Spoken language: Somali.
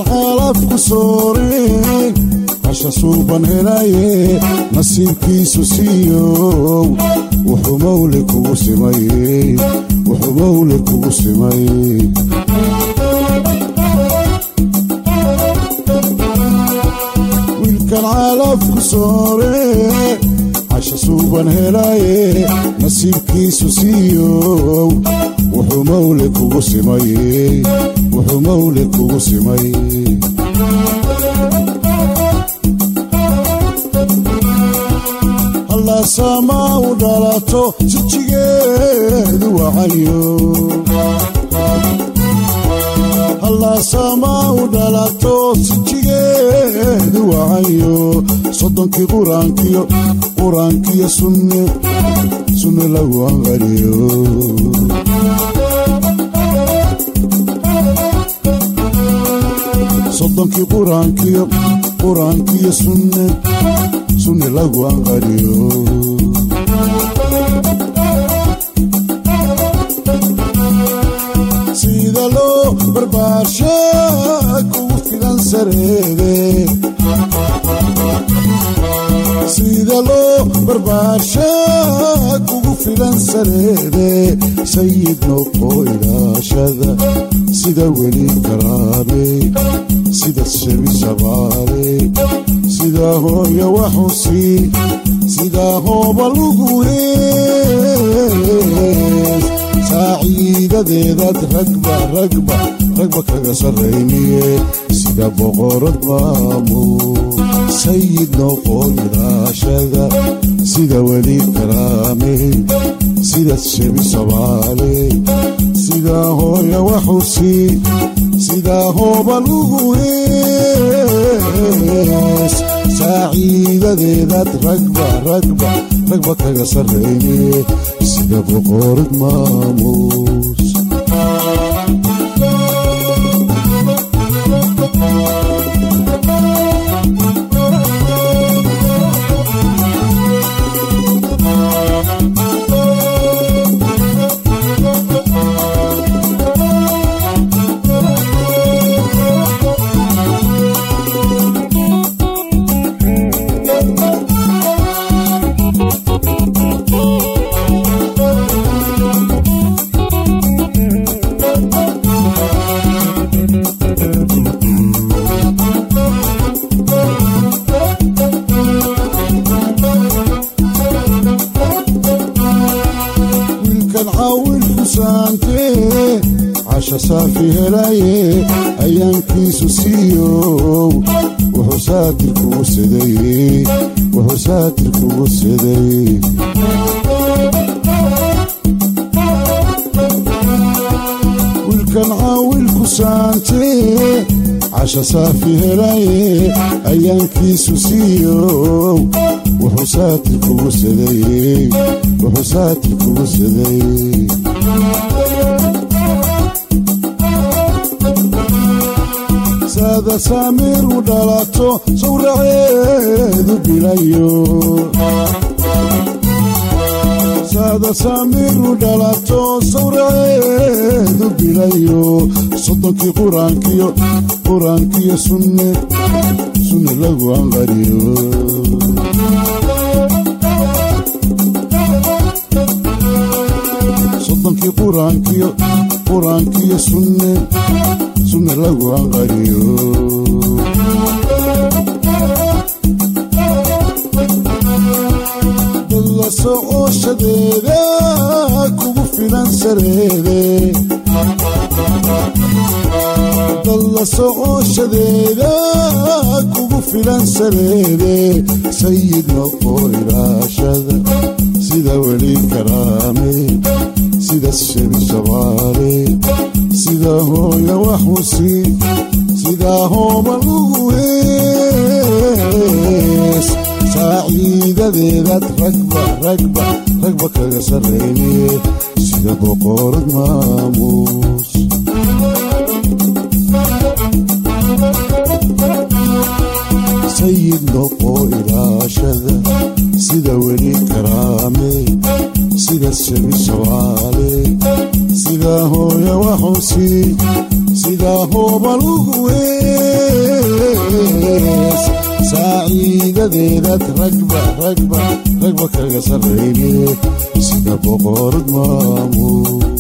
calaf ku soore casha suuban helaye nasiibkiisu siiyow wuxuu mawle kugu simay wuxuu mawle kugu simay wiilkan calaf ku soore casha suuban helaye nasiibkiisu siiyow wuxuu mawle kugu simay wuxuu mawle kugu simay hallaasama u dhalato jijigeedu wacanyo hallaasama u dhalato sijigeedu wacanyo soddonkii quraankiyo quraankiyo sunne sunne lagu anqariyo soddonkii quraankiyo quraankiyo sunne sunne lagu anqariyo sida loo barbaarsha kugu filan sareede sida loo barbaarsha kugu filan sareede sayid noqo ilaashada sida weli karaabe sida shebi shabaale sida hooya waxusi sida hooba lugu hees saaciidadeedaad ragba ragba ragba kaga sarrayniye sida boqorad maamul sayid noqo ilaashada sida weli karaame sida shebi shabaale sida hooya waxusi sida hooba lugu hees saaciidadeedaad ragba ragba ragba kaga sarrayne sida boqorad maamuus wiilkan caawilku saantee casha saafi helaye ayaankiisu siiyow wuxuu saatir kugu siday wuxuu saatir kugu siday wiilkan caawilku saantee casha saafi helaye ayaankiisu siiyow wuxuu saatir kugu siday wuxuu saatir kugu siday saada saamiir u dhalato sawraceedu bilayo saada saamiir u dhalato sawraceedu bilayo soddonkii quraankiyo quraankiyo sunne sunne lagu anqariyo soddonkii quraankiyo quraankiyo sunne sunne lagu anqariyo dalla socoshadeeda kugu filan sareede dalla socoshadeeda kugu filan sareede sayid noqo ilaashada sida weli karaame sida shebi shabaale sida hooya waxusi sida hooba lugu hees saaciidadeedaad ragba ragba ragba kaga sarrayniye sida boqorad maamuus sayid noqo ilaashada sida weli karaame sida shebi shabaale sida hooya waxusi sida hooba lugu hees saaciidadeedaad ragba ragba ragba kaga sarrayne sida boqorad maamuud